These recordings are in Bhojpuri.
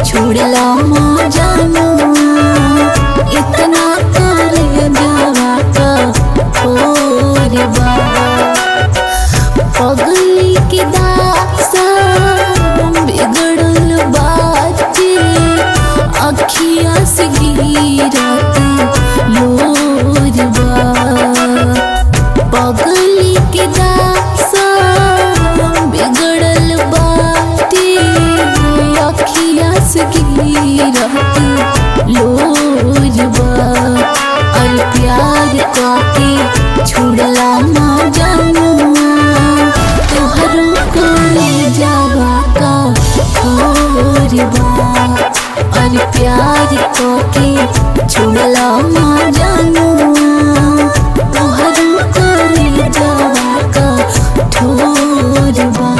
छोड़ला मजाना इतना कर जावा का और बा पगली के दासा बिगड़ल बाटे अखिया से गिरत लोरबा पगली के दासा बिगड़ल बाटे अखिया से गिरत लोरबा और प्यार काके छुड़ला ना जानुआ तोहरो कोई जावा का और बा और प्यार काके छुड़ला ना जानुआ तोहरो कोई जावा का ठोर बा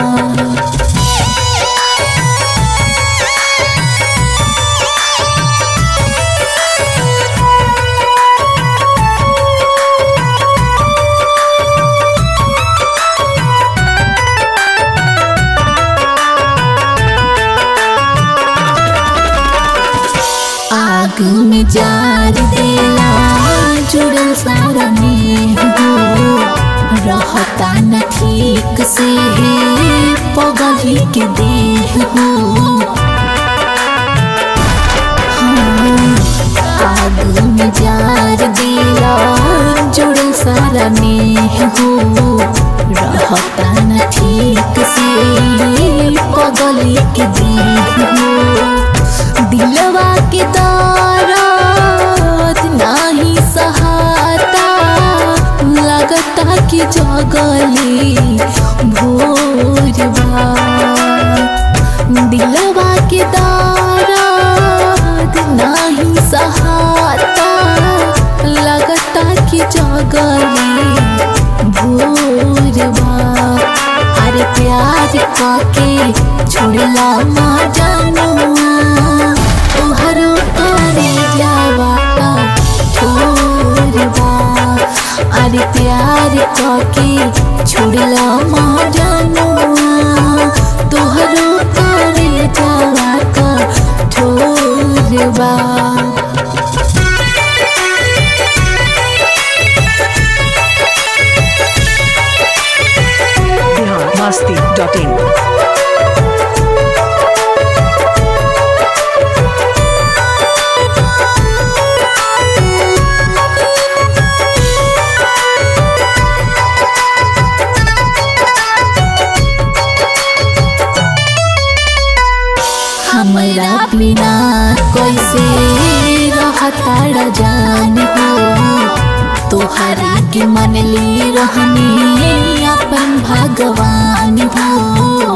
आग में जार देला जुड़ल सारा में हो रहता न ठीक से पगली के देह हो हाँ, आग में जार देला जुड़ल सारा में हो रहता न ठीक से पगली के देह हो दिलवा के दारात नाही सहाता लगता कि जगली भोरबा दिलवा के दारात नाही सहाता लगता कि जगली भोरबा अरे प्यार काके छोड़ला मा जानुआ तोहरो करे जावा का छोड़बा अरे प्यार काके छोड़ला मा जानुआ तोहरो करे जावा का छोड़बा बिहार मस्ती डॉट इन हमरा बिना कैसे रहता जान हो तोहरा के मनली रहनी अपन भगवान हो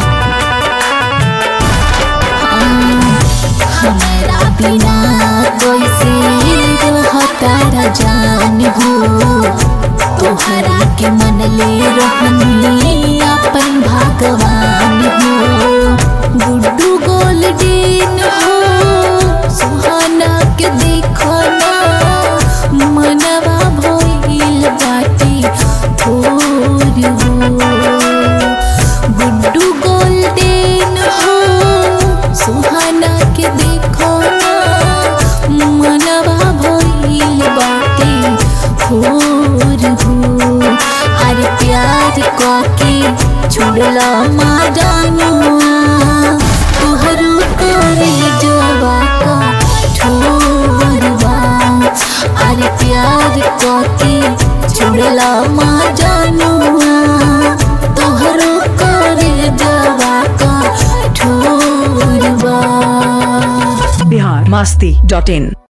हाँ, हमरा बिना कैसे रहता जान हो तोहरा के मनले रहनी अपन भगवान हो गुड्डू गोल्डन हो सुहाना के देखो ना मनवा भइल बाटी भोर हो गुड्डू गोल्डन हो सुहाना के देखो ना मनवा भइल बाटी भोर हो अरे प्यार काके छोड़ला मा जानुआ तुहरो करे जवा का ठोरबा अरे प्यार काके छोड़ला मा जानुआ तुहरो करे जवा का ठोरबा बिहार मस्ती डॉट इन